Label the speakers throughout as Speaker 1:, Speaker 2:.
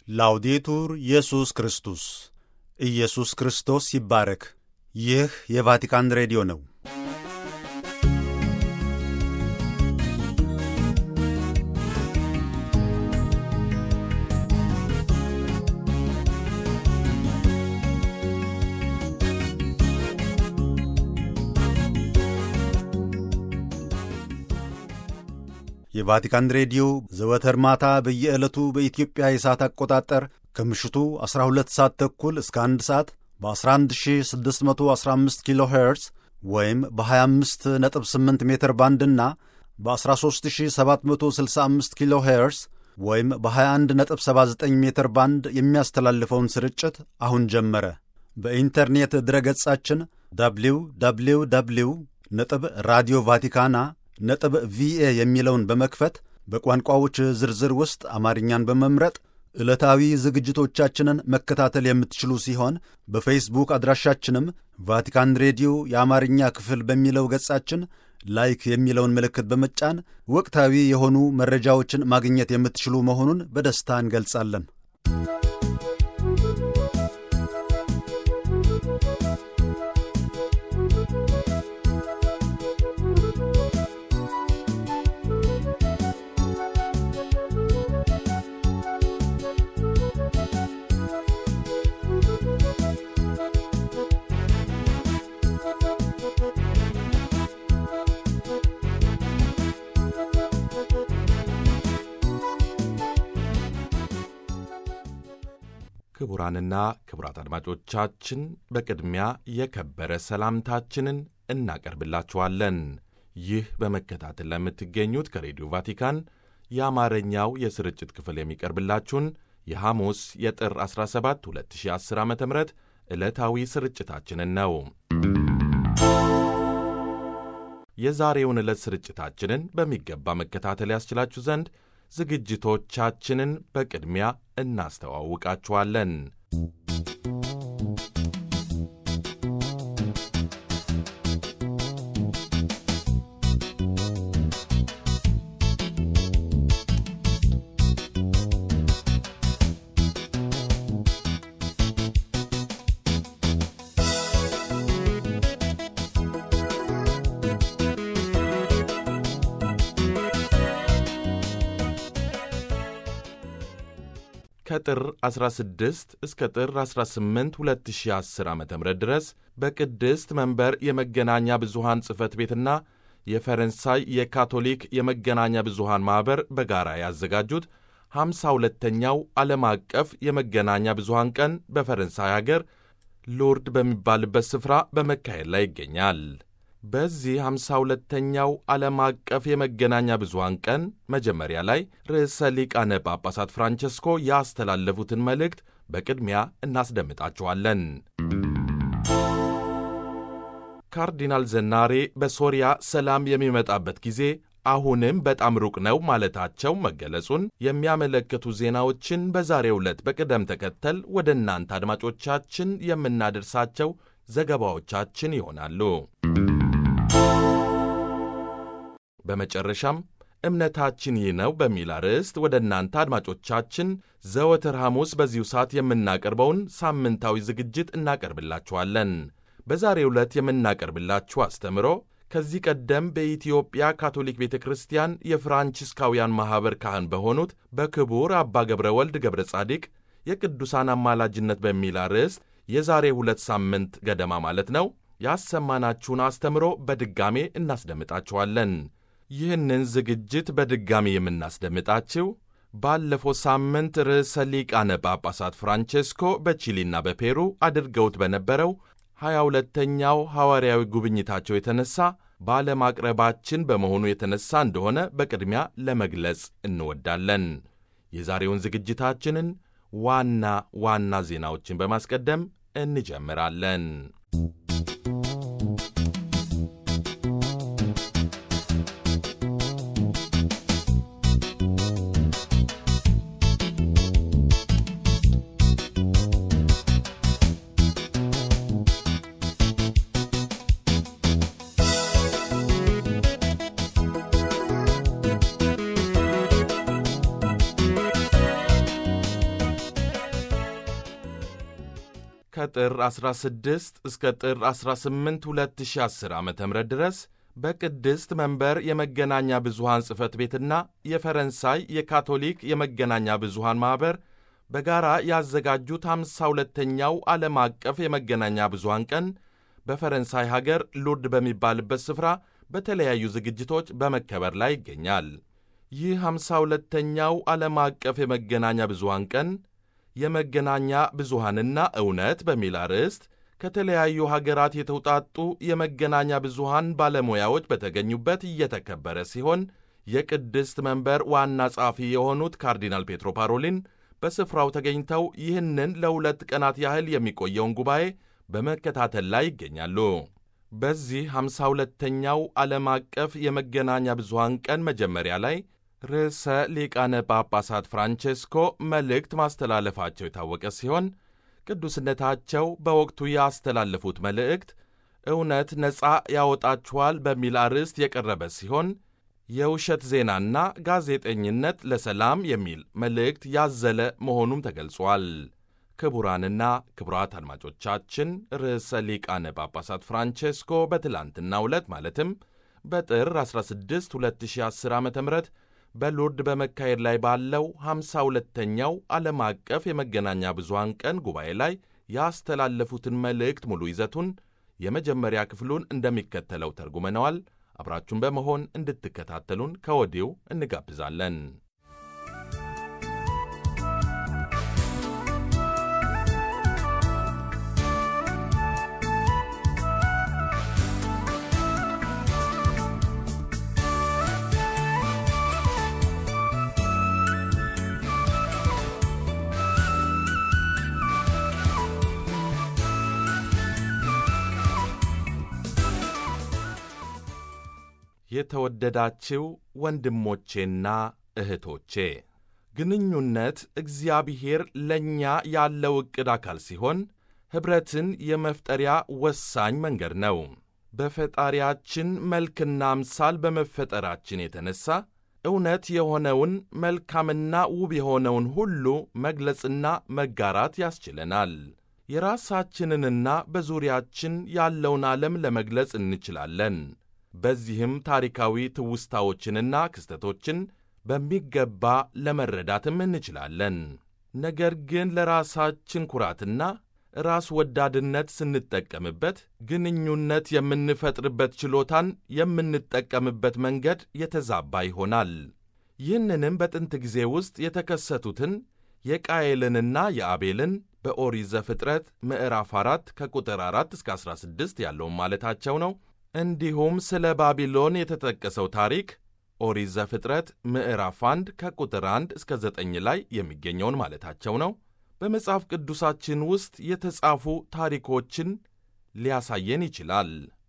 Speaker 1: ላውዴቱር ኢየሱስ ክርስቶስ ኢየሱስ ክርስቶስ ይባረክ። ይህ የቫቲካን ሬዲዮ ነው። የቫቲካን ሬዲዮ ዘወትር ማታ በየዕለቱ በኢትዮጵያ የሰዓት አቆጣጠር ከምሽቱ 12 ሰዓት ተኩል እስከ 1 ሰዓት በ11615 ኪሎ ሄርዝ ወይም በ258 ሜትር ባንድና በ13765 ኪሎ ሄርዝ ወይም በ2179 ሜትር ባንድ የሚያስተላልፈውን ስርጭት አሁን ጀመረ። በኢንተርኔት ድረገጻችን ደብሊው ደብሊው ደብሊው ነጥብ ራዲዮ ቫቲካና ነጥብ ቪኤ የሚለውን በመክፈት በቋንቋዎች ዝርዝር ውስጥ አማርኛን በመምረጥ ዕለታዊ ዝግጅቶቻችንን መከታተል የምትችሉ ሲሆን በፌስቡክ አድራሻችንም ቫቲካን ሬዲዮ የአማርኛ ክፍል በሚለው ገጻችን ላይክ የሚለውን ምልክት በመጫን ወቅታዊ የሆኑ መረጃዎችን ማግኘት የምትችሉ መሆኑን በደስታ እንገልጻለን።
Speaker 2: ክቡራንና ክቡራት አድማጮቻችን በቅድሚያ የከበረ ሰላምታችንን እናቀርብላችኋለን። ይህ በመከታተል ለምትገኙት ከሬዲዮ ቫቲካን የአማርኛው የስርጭት ክፍል የሚቀርብላችሁን የሐሙስ የጥር 17 2010 ዓ ም ዕለታዊ ስርጭታችንን ነው። የዛሬውን ዕለት ስርጭታችንን በሚገባ መከታተል ያስችላችሁ ዘንድ ዝግጅቶቻችንን በቅድሚያ እናስተዋውቃችኋለን። ከጥር 16 እስከ ጥር 18 2010 ዓ ም ድረስ በቅድስት መንበር የመገናኛ ብዙሃን ጽሕፈት ቤትና የፈረንሳይ የካቶሊክ የመገናኛ ብዙሃን ማኅበር በጋራ ያዘጋጁት 52ተኛው ዓለም አቀፍ የመገናኛ ብዙሃን ቀን በፈረንሳይ አገር ሎርድ በሚባልበት ስፍራ በመካሄድ ላይ ይገኛል። በዚህ 52ተኛው ዓለም አቀፍ የመገናኛ ብዙሃን ቀን መጀመሪያ ላይ ርዕሰ ሊቃነ ጳጳሳት ፍራንቸስኮ ያስተላለፉትን መልእክት በቅድሚያ እናስደምጣችኋለን። ካርዲናል ዘናሬ በሶሪያ ሰላም የሚመጣበት ጊዜ አሁንም በጣም ሩቅ ነው ማለታቸው መገለጹን የሚያመለክቱ ዜናዎችን በዛሬው ዕለት በቅደም ተከተል ወደ እናንተ አድማጮቻችን የምናደርሳቸው ዘገባዎቻችን ይሆናሉ። በመጨረሻም እምነታችን ይህ ነው በሚል አርዕስት ወደ እናንተ አድማጮቻችን ዘወትር ሐሙስ በዚሁ ሰዓት የምናቀርበውን ሳምንታዊ ዝግጅት እናቀርብላችኋለን። በዛሬው ዕለት የምናቀርብላችሁ አስተምሮ ከዚህ ቀደም በኢትዮጵያ ካቶሊክ ቤተ ክርስቲያን የፍራንቺስካውያን ማኅበር ካህን በሆኑት በክቡር አባ ገብረ ወልድ ገብረ ጻዲቅ የቅዱሳን አማላጅነት በሚል አርዕስት የዛሬ ሁለት ሳምንት ገደማ ማለት ነው ያሰማናችሁን አስተምሮ በድጋሜ እናስደምጣችኋለን። ይህንን ዝግጅት በድጋሚ የምናስደምጣችው ባለፈው ሳምንት ርዕሰ ሊቃነ ጳጳሳት ፍራንቼስኮ በቺሊና በፔሩ አድርገውት በነበረው ሀያ ሁለተኛው ሐዋርያዊ ጉብኝታቸው የተነሳ ባለማቅረባችን በመሆኑ የተነሳ እንደሆነ በቅድሚያ ለመግለጽ እንወዳለን። የዛሬውን ዝግጅታችንን ዋና ዋና ዜናዎችን በማስቀደም እንጀምራለን። ከጥር 16 እስከ ጥር 18 2010 ዓ ም ድረስ በቅድስት መንበር የመገናኛ ብዙሃን ጽሕፈት ቤትና የፈረንሳይ የካቶሊክ የመገናኛ ብዙሃን ማኅበር በጋራ ያዘጋጁት 52ኛው ዓለም አቀፍ የመገናኛ ብዙሃን ቀን በፈረንሳይ ሀገር ሉርድ በሚባልበት ስፍራ በተለያዩ ዝግጅቶች በመከበር ላይ ይገኛል። ይህ 52ኛው ዓለም አቀፍ የመገናኛ ብዙሃን ቀን የመገናኛ ብዙሃንና እውነት በሚል አርዕስት ከተለያዩ ሀገራት የተውጣጡ የመገናኛ ብዙሃን ባለሙያዎች በተገኙበት እየተከበረ ሲሆን የቅድስት መንበር ዋና ጸሐፊ የሆኑት ካርዲናል ፔትሮ ፓሮሊን በስፍራው ተገኝተው ይህንን ለሁለት ቀናት ያህል የሚቆየውን ጉባኤ በመከታተል ላይ ይገኛሉ። በዚህ 52ኛው ዓለም አቀፍ የመገናኛ ብዙሃን ቀን መጀመሪያ ላይ ርዕሰ ሊቃነ ጳጳሳት ፍራንቼስኮ መልእክት ማስተላለፋቸው የታወቀ ሲሆን ቅዱስነታቸው በወቅቱ ያስተላለፉት መልእክት እውነት ነፃ ያወጣችኋል በሚል አርዕስት የቀረበ ሲሆን የውሸት ዜናና ጋዜጠኝነት ለሰላም የሚል መልእክት ያዘለ መሆኑም ተገልጿል። ክቡራንና ክቡራት አድማጮቻችን ርዕሰ ሊቃነ ጳጳሳት ፍራንቼስኮ በትላንትናው ዕለት ማለትም በጥር 16 2010 ዓ ም በሎርድ በመካሄድ ላይ ባለው 52ኛው ዓለም አቀፍ የመገናኛ ብዙሃን ቀን ጉባኤ ላይ ያስተላለፉትን መልእክት ሙሉ ይዘቱን የመጀመሪያ ክፍሉን እንደሚከተለው ተርጉመነዋል። አብራችሁን በመሆን እንድትከታተሉን ከወዲሁ እንጋብዛለን። የተወደዳችው ወንድሞቼና እህቶቼ ግንኙነት እግዚአብሔር ለእኛ ያለው ዕቅድ አካል ሲሆን ኅብረትን የመፍጠሪያ ወሳኝ መንገድ ነው። በፈጣሪያችን መልክና አምሳል በመፈጠራችን የተነሣ እውነት የሆነውን መልካምና ውብ የሆነውን ሁሉ መግለጽና መጋራት ያስችለናል። የራሳችንንና በዙሪያችን ያለውን ዓለም ለመግለጽ እንችላለን። በዚህም ታሪካዊ ትውስታዎችንና ክስተቶችን በሚገባ ለመረዳትም እንችላለን። ነገር ግን ለራሳችን ኩራትና ራስ ወዳድነት ስንጠቀምበት ግንኙነት የምንፈጥርበት ችሎታን የምንጠቀምበት መንገድ የተዛባ ይሆናል። ይህንንም በጥንት ጊዜ ውስጥ የተከሰቱትን የቃየልንና የአቤልን በኦሪት ዘፍጥረት ምዕራፍ 4 ከቁጥር 4 እስከ 16 ያለውን ማለታቸው ነው። እንዲሁም ስለ ባቢሎን የተጠቀሰው ታሪክ ኦሪት ዘፍጥረት ምዕራፍ 1 ከቁጥር 1 እስከ 9 ላይ የሚገኘውን ማለታቸው ነው። በመጽሐፍ ቅዱሳችን ውስጥ የተጻፉ ታሪኮችን ሊያሳየን ይችላል።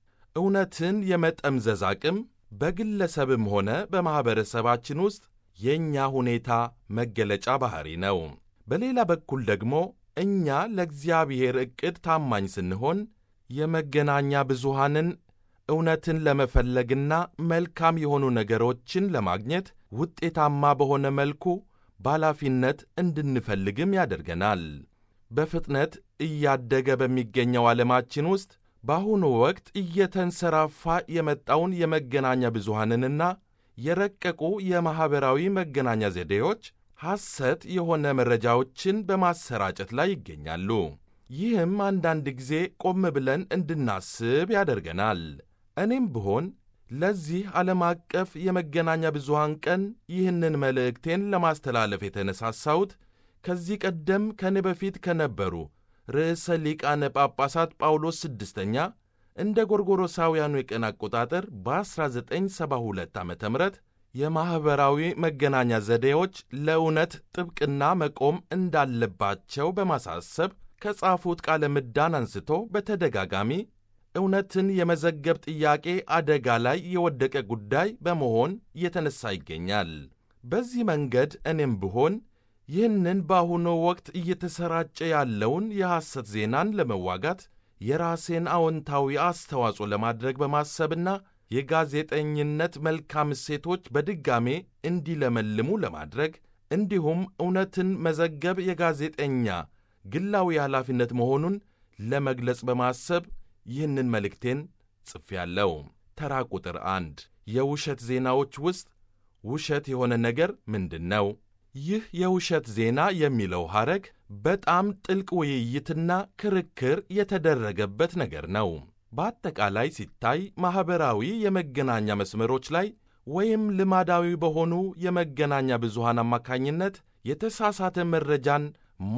Speaker 2: እውነትን የመጠምዘዝ አቅም በግለሰብም ሆነ በማኅበረሰባችን ውስጥ የእኛ ሁኔታ መገለጫ ባሕሪ ነው። በሌላ በኩል ደግሞ እኛ ለእግዚአብሔር ዕቅድ ታማኝ ስንሆን የመገናኛ ብዙሃንን እውነትን ለመፈለግና መልካም የሆኑ ነገሮችን ለማግኘት ውጤታማ በሆነ መልኩ በኃላፊነት እንድንፈልግም ያደርገናል። በፍጥነት እያደገ በሚገኘው ዓለማችን ውስጥ በአሁኑ ወቅት እየተንሰራፋ የመጣውን የመገናኛ ብዙሃንንና የረቀቁ የማኅበራዊ መገናኛ ዘዴዎች ሐሰት የሆነ መረጃዎችን በማሰራጨት ላይ ይገኛሉ። ይህም አንዳንድ ጊዜ ቆም ብለን እንድናስብ ያደርገናል። እኔም ብሆን ለዚህ ዓለም አቀፍ የመገናኛ ብዙሃን ቀን ይህንን መልእክቴን ለማስተላለፍ የተነሳሳሁት ከዚህ ቀደም ከኔ በፊት ከነበሩ ርዕሰ ሊቃነ ጳጳሳት ጳውሎስ ስድስተኛ እንደ ጎርጎሮሳውያኑ የቀን አቆጣጠር በ1972 ዓ ም የማኅበራዊ መገናኛ ዘዴዎች ለእውነት ጥብቅና መቆም እንዳለባቸው በማሳሰብ ከጻፉት ቃለ ምዳን አንስቶ በተደጋጋሚ እውነትን የመዘገብ ጥያቄ አደጋ ላይ የወደቀ ጉዳይ በመሆን እየተነሳ ይገኛል። በዚህ መንገድ እኔም ብሆን ይህንን በአሁኑ ወቅት እየተሰራጨ ያለውን የሐሰት ዜናን ለመዋጋት የራሴን አዎንታዊ አስተዋጽኦ ለማድረግ በማሰብና የጋዜጠኝነት መልካም እሴቶች በድጋሜ እንዲለመልሙ ለማድረግ እንዲሁም እውነትን መዘገብ የጋዜጠኛ ግላዊ ኃላፊነት መሆኑን ለመግለጽ በማሰብ ይህንን መልእክቴን ጽፌያለሁ። ተራ ቁጥር አንድ የውሸት ዜናዎች ውስጥ ውሸት የሆነ ነገር ምንድን ነው? ይህ የውሸት ዜና የሚለው ሐረግ በጣም ጥልቅ ውይይትና ክርክር የተደረገበት ነገር ነው። በአጠቃላይ ሲታይ ማኅበራዊ የመገናኛ መስመሮች ላይ ወይም ልማዳዊ በሆኑ የመገናኛ ብዙሃን አማካኝነት የተሳሳተ መረጃን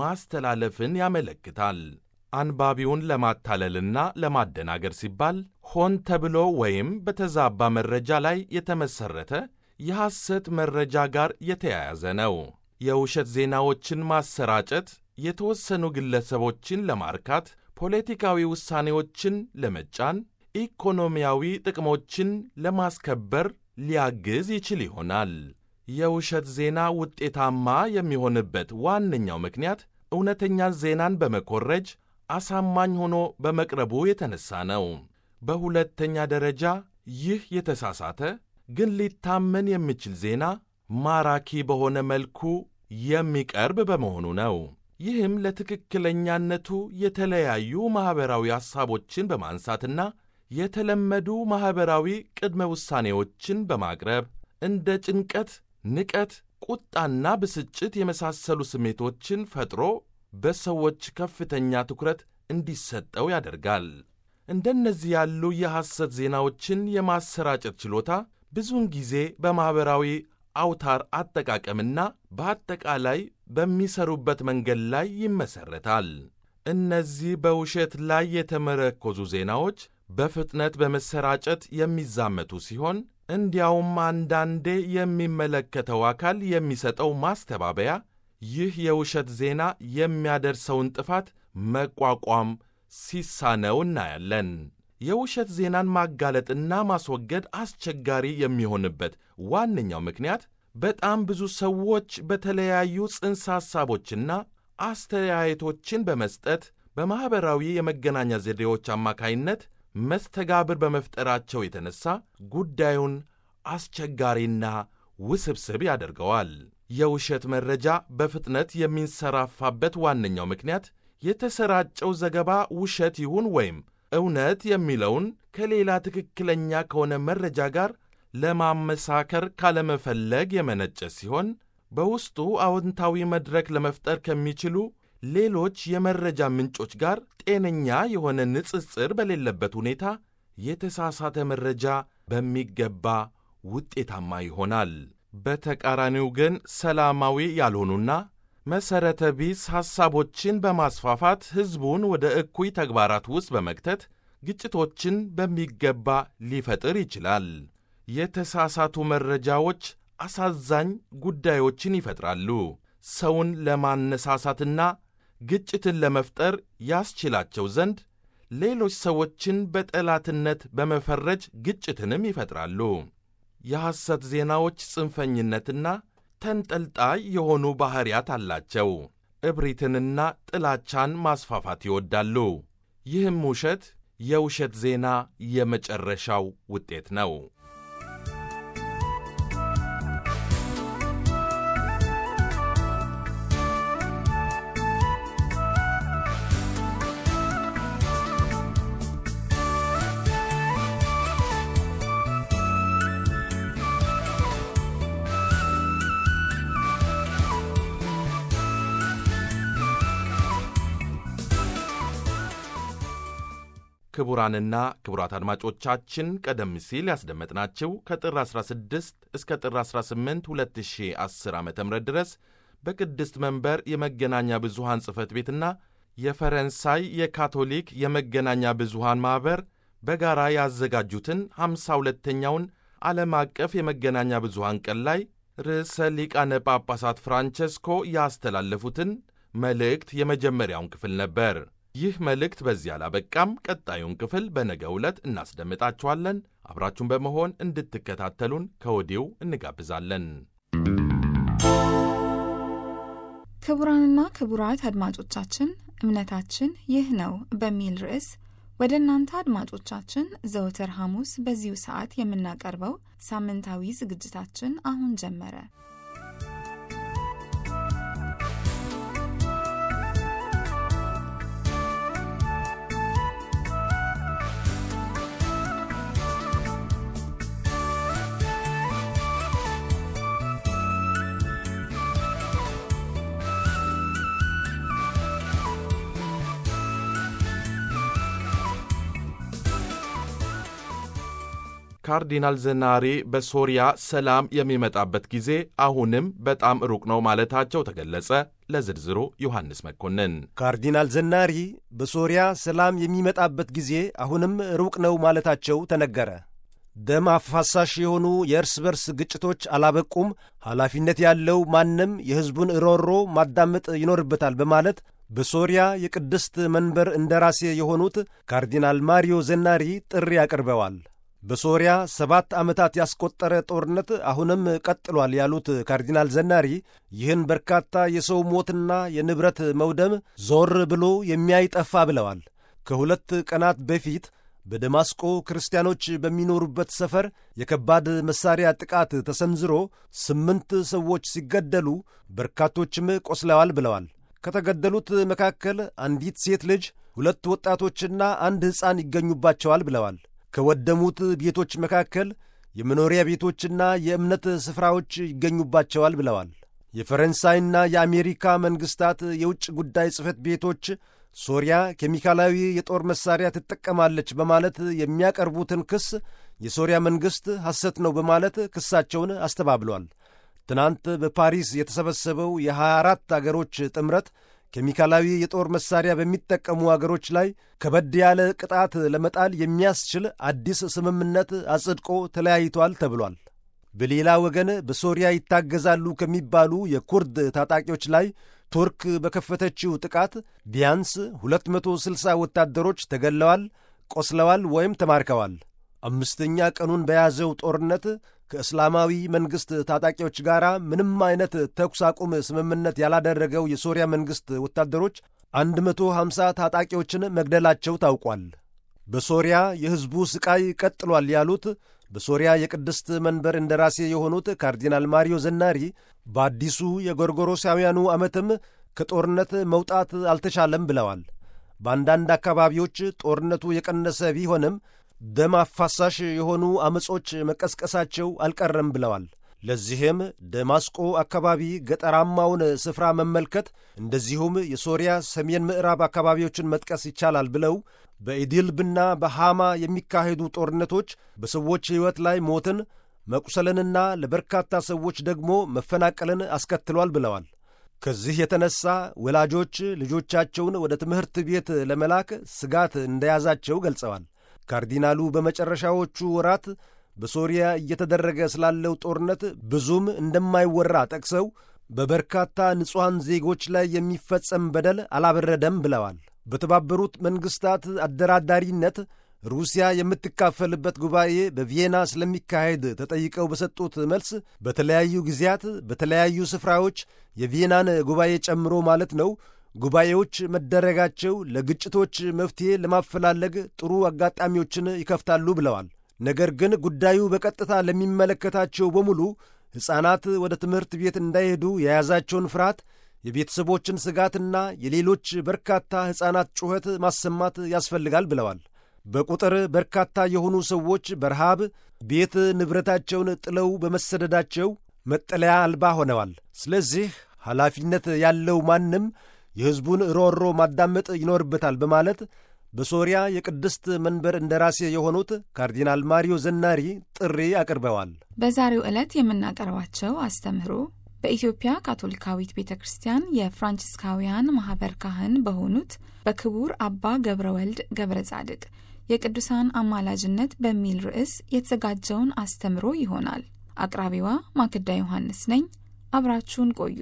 Speaker 2: ማስተላለፍን ያመለክታል። አንባቢውን ለማታለልና ለማደናገር ሲባል ሆን ተብሎ ወይም በተዛባ መረጃ ላይ የተመሠረተ የሐሰት መረጃ ጋር የተያያዘ ነው። የውሸት ዜናዎችን ማሰራጨት የተወሰኑ ግለሰቦችን ለማርካት፣ ፖለቲካዊ ውሳኔዎችን ለመጫን፣ ኢኮኖሚያዊ ጥቅሞችን ለማስከበር ሊያግዝ ይችል ይሆናል። የውሸት ዜና ውጤታማ የሚሆንበት ዋነኛው ምክንያት እውነተኛ ዜናን በመኮረጅ አሳማኝ ሆኖ በመቅረቡ የተነሳ ነው። በሁለተኛ ደረጃ ይህ የተሳሳተ ግን ሊታመን የሚችል ዜና ማራኪ በሆነ መልኩ የሚቀርብ በመሆኑ ነው። ይህም ለትክክለኛነቱ የተለያዩ ማኅበራዊ ሐሳቦችን በማንሳትና የተለመዱ ማኅበራዊ ቅድመ ውሳኔዎችን በማቅረብ እንደ ጭንቀት፣ ንቀት፣ ቁጣና ብስጭት የመሳሰሉ ስሜቶችን ፈጥሮ በሰዎች ከፍተኛ ትኩረት እንዲሰጠው ያደርጋል። እንደነዚህ ያሉ የሐሰት ዜናዎችን የማሰራጨት ችሎታ ብዙውን ጊዜ በማኅበራዊ አውታር አጠቃቀምና በአጠቃላይ በሚሰሩበት መንገድ ላይ ይመሠረታል። እነዚህ በውሸት ላይ የተመረኮዙ ዜናዎች በፍጥነት በመሰራጨት የሚዛመቱ ሲሆን እንዲያውም አንዳንዴ የሚመለከተው አካል የሚሰጠው ማስተባበያ ይህ የውሸት ዜና የሚያደርሰውን ጥፋት መቋቋም ሲሳነው እናያለን። የውሸት ዜናን ማጋለጥና ማስወገድ አስቸጋሪ የሚሆንበት ዋነኛው ምክንያት በጣም ብዙ ሰዎች በተለያዩ ጽንሰ ሐሳቦችና አስተያየቶችን በመስጠት በማኅበራዊ የመገናኛ ዘዴዎች አማካይነት መስተጋብር በመፍጠራቸው የተነሳ ጉዳዩን አስቸጋሪና ውስብስብ ያደርገዋል። የውሸት መረጃ በፍጥነት የሚንሰራፋበት ዋነኛው ምክንያት የተሰራጨው ዘገባ ውሸት ይሁን ወይም እውነት የሚለውን ከሌላ ትክክለኛ ከሆነ መረጃ ጋር ለማመሳከር ካለመፈለግ የመነጨ ሲሆን በውስጡ አዎንታዊ መድረክ ለመፍጠር ከሚችሉ ሌሎች የመረጃ ምንጮች ጋር ጤነኛ የሆነ ንጽጽር በሌለበት ሁኔታ የተሳሳተ መረጃ በሚገባ ውጤታማ ይሆናል። በተቃራኒው ግን ሰላማዊ ያልሆኑና መሠረተ ቢስ ሐሳቦችን በማስፋፋት ሕዝቡን ወደ እኩይ ተግባራት ውስጥ በመክተት ግጭቶችን በሚገባ ሊፈጥር ይችላል። የተሳሳቱ መረጃዎች አሳዛኝ ጉዳዮችን ይፈጥራሉ። ሰውን ለማነሳሳትና ግጭትን ለመፍጠር ያስችላቸው ዘንድ ሌሎች ሰዎችን በጠላትነት በመፈረጅ ግጭትንም ይፈጥራሉ። የሐሰት ዜናዎች ጽንፈኝነትና ተንጠልጣይ የሆኑ ባሕርያት አላቸው። እብሪትንና ጥላቻን ማስፋፋት ይወዳሉ። ይህም ውሸት የውሸት ዜና የመጨረሻው ውጤት ነው። ክቡራንና ክቡራት አድማጮቻችን ቀደም ሲል ያስደመጥናቸው ከጥር 16 እስከ ጥር 18 2010 ዓ ም ድረስ በቅድስት መንበር የመገናኛ ብዙሃን ጽሕፈት ቤትና የፈረንሳይ የካቶሊክ የመገናኛ ብዙሃን ማኅበር በጋራ ያዘጋጁትን 52ኛውን ዓለም አቀፍ የመገናኛ ብዙሃን ቀን ላይ ርዕሰ ሊቃነ ጳጳሳት ፍራንቸስኮ ያስተላለፉትን መልእክት የመጀመሪያውን ክፍል ነበር። ይህ መልእክት በዚህ አላበቃም። ቀጣዩን ክፍል በነገው ዕለት እናስደምጣችኋለን። አብራችሁን በመሆን እንድትከታተሉን ከወዲሁ እንጋብዛለን።
Speaker 3: ክቡራንና ክቡራት አድማጮቻችን እምነታችን ይህ ነው በሚል ርዕስ ወደ እናንተ አድማጮቻችን ዘወትር ሐሙስ በዚሁ ሰዓት የምናቀርበው ሳምንታዊ ዝግጅታችን አሁን ጀመረ።
Speaker 2: ካርዲናል ዘናሪ በሶሪያ ሰላም የሚመጣበት ጊዜ አሁንም በጣም ሩቅ ነው ማለታቸው ተገለጸ። ለዝርዝሩ ዮሐንስ መኮንን።
Speaker 4: ካርዲናል ዘናሪ በሶሪያ ሰላም የሚመጣበት ጊዜ አሁንም ሩቅ ነው ማለታቸው ተነገረ። ደም አፋሳሽ የሆኑ የእርስ በርስ ግጭቶች አላበቁም፣ ኃላፊነት ያለው ማንም የሕዝቡን ሮሮ ማዳመጥ ይኖርበታል በማለት በሶሪያ የቅድስት መንበር እንደራሴ የሆኑት ካርዲናል ማሪዮ ዘናሪ ጥሪ አቅርበዋል። በሶሪያ ሰባት ዓመታት ያስቆጠረ ጦርነት አሁንም ቀጥሏል ያሉት ካርዲናል ዘናሪ ይህን በርካታ የሰው ሞትና የንብረት መውደም ዞር ብሎ የሚያይጠፋ ብለዋል። ከሁለት ቀናት በፊት በደማስቆ ክርስቲያኖች በሚኖሩበት ሰፈር የከባድ መሣሪያ ጥቃት ተሰንዝሮ ስምንት ሰዎች ሲገደሉ በርካቶችም ቆስለዋል ብለዋል። ከተገደሉት መካከል አንዲት ሴት ልጅ፣ ሁለት ወጣቶችና አንድ ሕፃን ይገኙባቸዋል ብለዋል። ከወደሙት ቤቶች መካከል የመኖሪያ ቤቶችና የእምነት ስፍራዎች ይገኙባቸዋል ብለዋል። የፈረንሳይና የአሜሪካ መንግሥታት የውጭ ጉዳይ ጽሕፈት ቤቶች ሶሪያ ኬሚካላዊ የጦር መሣሪያ ትጠቀማለች በማለት የሚያቀርቡትን ክስ የሶሪያ መንግሥት ሐሰት ነው በማለት ክሳቸውን አስተባብሏል። ትናንት በፓሪስ የተሰበሰበው የ24 አገሮች ጥምረት ኬሚካላዊ የጦር መሣሪያ በሚጠቀሙ አገሮች ላይ ከበድ ያለ ቅጣት ለመጣል የሚያስችል አዲስ ስምምነት አጽድቆ ተለያይቷል ተብሏል። በሌላ ወገን በሶሪያ ይታገዛሉ ከሚባሉ የኩርድ ታጣቂዎች ላይ ቱርክ በከፈተችው ጥቃት ቢያንስ 260 ወታደሮች ተገለዋል፣ ቆስለዋል ወይም ተማርከዋል። አምስተኛ ቀኑን በያዘው ጦርነት ከእስላማዊ መንግሥት ታጣቂዎች ጋር ምንም አይነት ተኩስ አቁም ስምምነት ያላደረገው የሶሪያ መንግሥት ወታደሮች 150 ታጣቂዎችን መግደላቸው ታውቋል። በሶሪያ የሕዝቡ ሥቃይ ቀጥሏል ያሉት በሶሪያ የቅድስት መንበር እንደራሴ የሆኑት ካርዲናል ማሪዮ ዘናሪ በአዲሱ የጎርጎሮሳውያኑ ዓመትም ከጦርነት መውጣት አልተቻለም ብለዋል። በአንዳንድ አካባቢዎች ጦርነቱ የቀነሰ ቢሆንም ደም አፋሳሽ የሆኑ ዐመጾች መቀስቀሳቸው አልቀረም ብለዋል። ለዚህም ደማስቆ አካባቢ ገጠራማውን ስፍራ መመልከት እንደዚሁም የሶሪያ ሰሜን ምዕራብ አካባቢዎችን መጥቀስ ይቻላል ብለው በኢድልብና በሃማ የሚካሄዱ ጦርነቶች በሰዎች ሕይወት ላይ ሞትን፣ መቁሰልንና ለበርካታ ሰዎች ደግሞ መፈናቀልን አስከትሏል ብለዋል። ከዚህ የተነሳ ወላጆች ልጆቻቸውን ወደ ትምህርት ቤት ለመላክ ስጋት እንደያዛቸው ገልጸዋል። ካርዲናሉ በመጨረሻዎቹ ወራት በሶሪያ እየተደረገ ስላለው ጦርነት ብዙም እንደማይወራ ጠቅሰው በበርካታ ንጹሐን ዜጎች ላይ የሚፈጸም በደል አላበረደም ብለዋል። በተባበሩት መንግሥታት አደራዳሪነት ሩሲያ የምትካፈልበት ጉባኤ በቪየና ስለሚካሄድ ተጠይቀው በሰጡት መልስ በተለያዩ ጊዜያት በተለያዩ ስፍራዎች የቪየናን ጉባኤ ጨምሮ ማለት ነው ጉባኤዎች መደረጋቸው ለግጭቶች መፍትሔ ለማፈላለግ ጥሩ አጋጣሚዎችን ይከፍታሉ ብለዋል። ነገር ግን ጉዳዩ በቀጥታ ለሚመለከታቸው በሙሉ ሕፃናት ወደ ትምህርት ቤት እንዳይሄዱ የያዛቸውን ፍርሃት፣ የቤተሰቦችን ስጋትና የሌሎች በርካታ ሕፃናት ጩኸት ማሰማት ያስፈልጋል ብለዋል። በቁጥር በርካታ የሆኑ ሰዎች በረሃብ ቤት ንብረታቸውን ጥለው በመሰደዳቸው መጠለያ አልባ ሆነዋል። ስለዚህ ኃላፊነት ያለው ማንም የሕዝቡን ሮሮ ማዳመጥ ይኖርበታል በማለት በሶሪያ የቅድስት መንበር እንደራሴ የሆኑት ካርዲናል ማሪዮ ዘናሪ ጥሪ አቅርበዋል።
Speaker 3: በዛሬው ዕለት የምናቀርባቸው አስተምህሮ በኢትዮጵያ ካቶሊካዊት ቤተ ክርስቲያን የፍራንቺስካውያን ማኅበር ካህን በሆኑት በክቡር አባ ገብረ ወልድ ገብረ ጻድቅ የቅዱሳን አማላጅነት በሚል ርዕስ የተዘጋጀውን አስተምሮ ይሆናል። አቅራቢዋ ማክዳ ዮሐንስ ነኝ። አብራችሁን ቆዩ።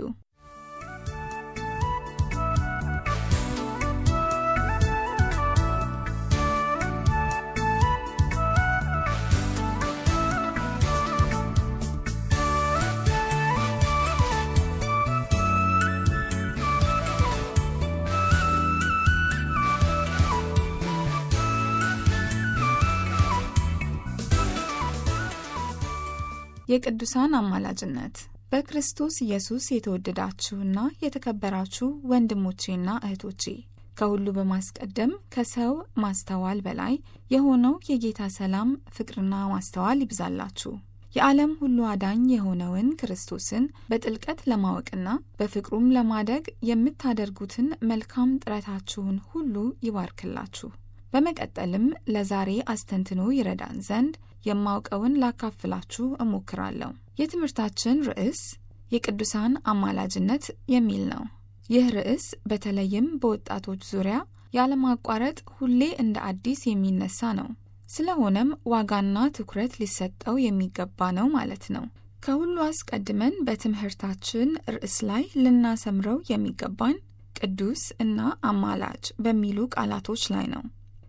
Speaker 3: የቅዱሳን አማላጅነት በክርስቶስ ኢየሱስ የተወደዳችሁና የተከበራችሁ ወንድሞቼና እህቶቼ ከሁሉ በማስቀደም ከሰው ማስተዋል በላይ የሆነው የጌታ ሰላም ፍቅርና ማስተዋል ይብዛላችሁ። የዓለም ሁሉ አዳኝ የሆነውን ክርስቶስን በጥልቀት ለማወቅና በፍቅሩም ለማደግ የምታደርጉትን መልካም ጥረታችሁን ሁሉ ይባርክላችሁ። በመቀጠልም ለዛሬ አስተንትኖ ይረዳን ዘንድ የማውቀውን ላካፍላችሁ እሞክራለሁ። የትምህርታችን ርዕስ የቅዱሳን አማላጅነት የሚል ነው። ይህ ርዕስ በተለይም በወጣቶች ዙሪያ ያለማቋረጥ ሁሌ እንደ አዲስ የሚነሳ ነው። ስለሆነም ዋጋና ትኩረት ሊሰጠው የሚገባ ነው ማለት ነው። ከሁሉ አስቀድመን በትምህርታችን ርዕስ ላይ ልናሰምረው የሚገባን ቅዱስ እና አማላጅ በሚሉ ቃላቶች ላይ ነው።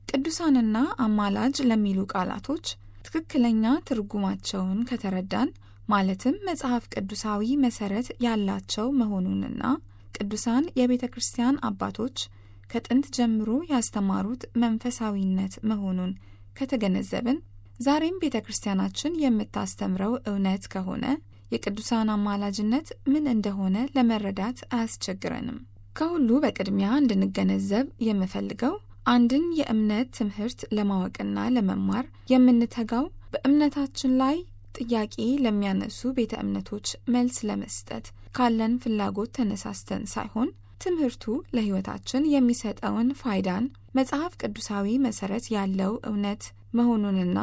Speaker 3: ቅዱሳንና አማላጅ ለሚሉ ቃላቶች ትክክለኛ ትርጉማቸውን ከተረዳን ማለትም መጽሐፍ ቅዱሳዊ መሰረት ያላቸው መሆኑንና ቅዱሳን የቤተ ክርስቲያን አባቶች ከጥንት ጀምሮ ያስተማሩት መንፈሳዊነት መሆኑን ከተገነዘብን ዛሬም ቤተ ክርስቲያናችን የምታስተምረው እውነት ከሆነ የቅዱሳን አማላጅነት ምን እንደሆነ ለመረዳት አያስቸግረንም። ከሁሉ በቅድሚያ እንድንገነዘብ የምፈልገው አንድን የእምነት ትምህርት ለማወቅና ለመማር የምንተጋው በእምነታችን ላይ ጥያቄ ለሚያነሱ ቤተ እምነቶች መልስ ለመስጠት ካለን ፍላጎት ተነሳስተን ሳይሆን ትምህርቱ ለሕይወታችን የሚሰጠውን ፋይዳን መጽሐፍ ቅዱሳዊ መሰረት ያለው እውነት መሆኑንና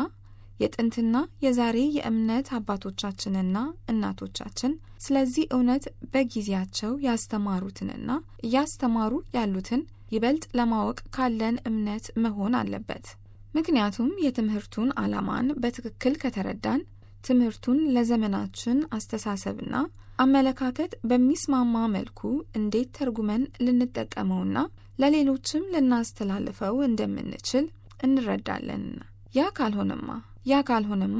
Speaker 3: የጥንትና የዛሬ የእምነት አባቶቻችንና እናቶቻችን ስለዚህ እውነት በጊዜያቸው ያስተማሩትንና እያስተማሩ ያሉትን ይበልጥ ለማወቅ ካለን እምነት መሆን አለበት። ምክንያቱም የትምህርቱን ዓላማን በትክክል ከተረዳን ትምህርቱን ለዘመናችን አስተሳሰብና አመለካከት በሚስማማ መልኩ እንዴት ተርጉመን ልንጠቀመውና ለሌሎችም ልናስተላልፈው እንደምንችል እንረዳለንና ያ ካልሆነማ ያ ካልሆነማ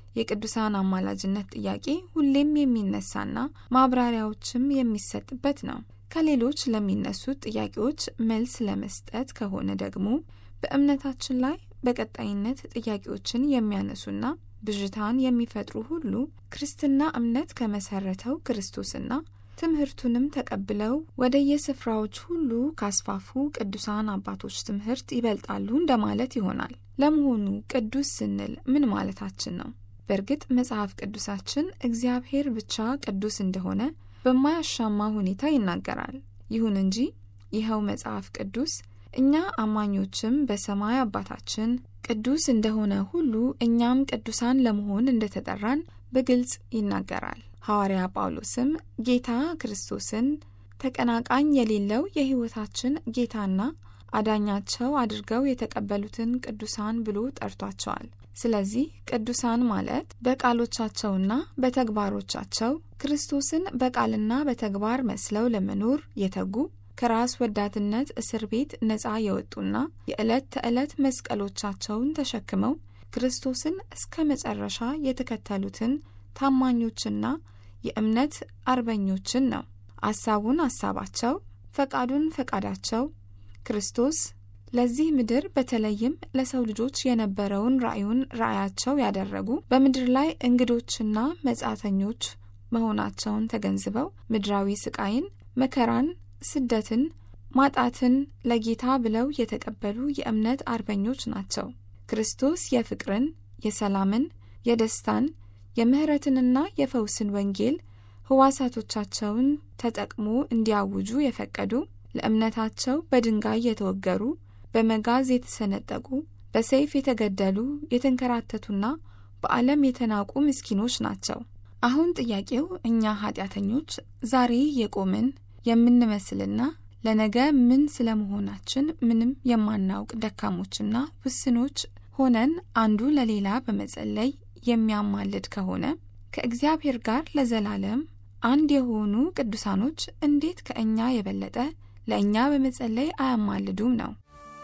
Speaker 3: የቅዱሳን አማላጅነት ጥያቄ ሁሌም የሚነሳና ማብራሪያዎችም የሚሰጥበት ነው። ከሌሎች ለሚነሱት ጥያቄዎች መልስ ለመስጠት ከሆነ ደግሞ በእምነታችን ላይ በቀጣይነት ጥያቄዎችን የሚያነሱና ብዥታን የሚፈጥሩ ሁሉ ክርስትና እምነት ከመሰረተው ክርስቶስና ትምህርቱንም ተቀብለው ወደ የስፍራዎች ሁሉ ካስፋፉ ቅዱሳን አባቶች ትምህርት ይበልጣሉ እንደማለት ይሆናል። ለመሆኑ ቅዱስ ስንል ምን ማለታችን ነው? በእርግጥ መጽሐፍ ቅዱሳችን እግዚአብሔር ብቻ ቅዱስ እንደሆነ በማያሻማ ሁኔታ ይናገራል። ይሁን እንጂ ይኸው መጽሐፍ ቅዱስ እኛ አማኞችም በሰማይ አባታችን ቅዱስ እንደሆነ ሁሉ እኛም ቅዱሳን ለመሆን እንደተጠራን በግልጽ ይናገራል። ሐዋርያ ጳውሎስም ጌታ ክርስቶስን ተቀናቃኝ የሌለው የሕይወታችን ጌታና አዳኛቸው አድርገው የተቀበሉትን ቅዱሳን ብሎ ጠርቷቸዋል። ስለዚህ ቅዱሳን ማለት በቃሎቻቸውና በተግባሮቻቸው ክርስቶስን በቃልና በተግባር መስለው ለመኖር የተጉ ከራስ ወዳድነት እስር ቤት ነፃ የወጡና የዕለት ተዕለት መስቀሎቻቸውን ተሸክመው ክርስቶስን እስከ መጨረሻ የተከተሉትን ታማኞችና የእምነት አርበኞችን ነው። አሳቡን አሳባቸው፣ ፈቃዱን ፈቃዳቸው ክርስቶስ ለዚህ ምድር በተለይም ለሰው ልጆች የነበረውን ራእዩን ራእያቸው ያደረጉ በምድር ላይ እንግዶችና መጻተኞች መሆናቸውን ተገንዝበው ምድራዊ ስቃይን፣ መከራን፣ ስደትን፣ ማጣትን ለጌታ ብለው የተቀበሉ የእምነት አርበኞች ናቸው። ክርስቶስ የፍቅርን፣ የሰላምን፣ የደስታን፣ የምህረትንና የፈውስን ወንጌል ህዋሳቶቻቸውን ተጠቅሞ እንዲያውጁ የፈቀዱ ለእምነታቸው በድንጋይ የተወገሩ በመጋዝ የተሰነጠቁ በሰይፍ የተገደሉ የተንከራተቱና በዓለም የተናቁ ምስኪኖች ናቸው። አሁን ጥያቄው እኛ ኃጢአተኞች ዛሬ የቆምን የምንመስልና ለነገ ምን ስለመሆናችን ምንም የማናውቅ ደካሞችና ውስኖች ሆነን አንዱ ለሌላ በመጸለይ የሚያማልድ ከሆነ ከእግዚአብሔር ጋር ለዘላለም አንድ የሆኑ ቅዱሳኖች እንዴት ከእኛ የበለጠ ለእኛ በመጸለይ አያማልዱም ነው።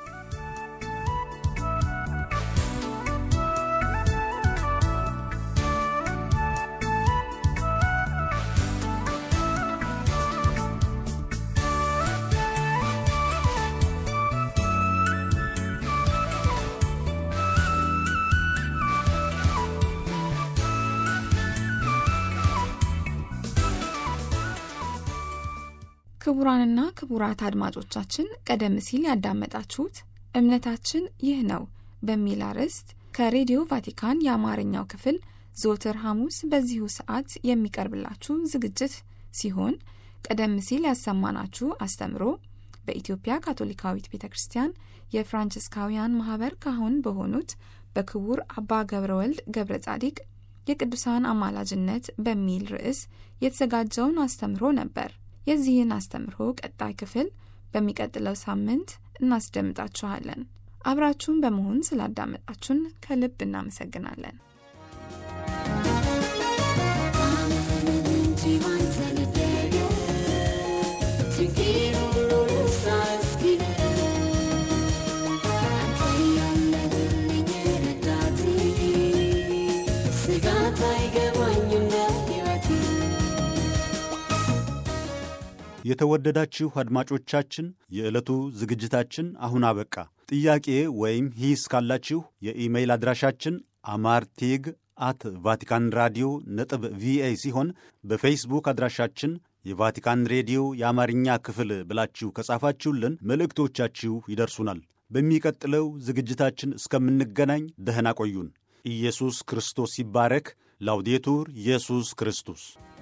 Speaker 3: ክቡራንና ክቡራት አድማጮቻችን ቀደም ሲል ያዳመጣችሁት እምነታችን ይህ ነው በሚል አርዕስት ከሬዲዮ ቫቲካን የአማርኛው ክፍል ዘወትር ሐሙስ በዚሁ ሰዓት የሚቀርብላችሁ ዝግጅት ሲሆን ቀደም ሲል ያሰማናችሁ አስተምሮ በኢትዮጵያ ካቶሊካዊት ቤተ ክርስቲያን የፍራንቺስካውያን ማህበር ካህን በሆኑት በክቡር አባ ገብረ ወልድ ገብረ ጻዲቅ የቅዱሳን አማላጅነት በሚል ርዕስ የተዘጋጀውን አስተምሮ ነበር። የዚህን አስተምሮ ቀጣይ ክፍል በሚቀጥለው ሳምንት እናስደምጣችኋለን። አብራችሁን በመሆን ስላዳመጣችሁን ከልብ እናመሰግናለን።
Speaker 1: የተወደዳችሁ አድማጮቻችን የዕለቱ ዝግጅታችን አሁን አበቃ። ጥያቄ ወይም ሂስ ካላችሁ የኢሜይል አድራሻችን አማርቴግ አት ቫቲካን ራዲዮ ነጥብ ቪኦኤ ሲሆን በፌስቡክ አድራሻችን የቫቲካን ሬዲዮ የአማርኛ ክፍል ብላችሁ ከጻፋችሁልን መልእክቶቻችሁ ይደርሱናል። በሚቀጥለው ዝግጅታችን እስከምንገናኝ ደህና ቆዩን። ኢየሱስ ክርስቶስ ይባረክ። ላውዴቱር ኢየሱስ ክርስቶስ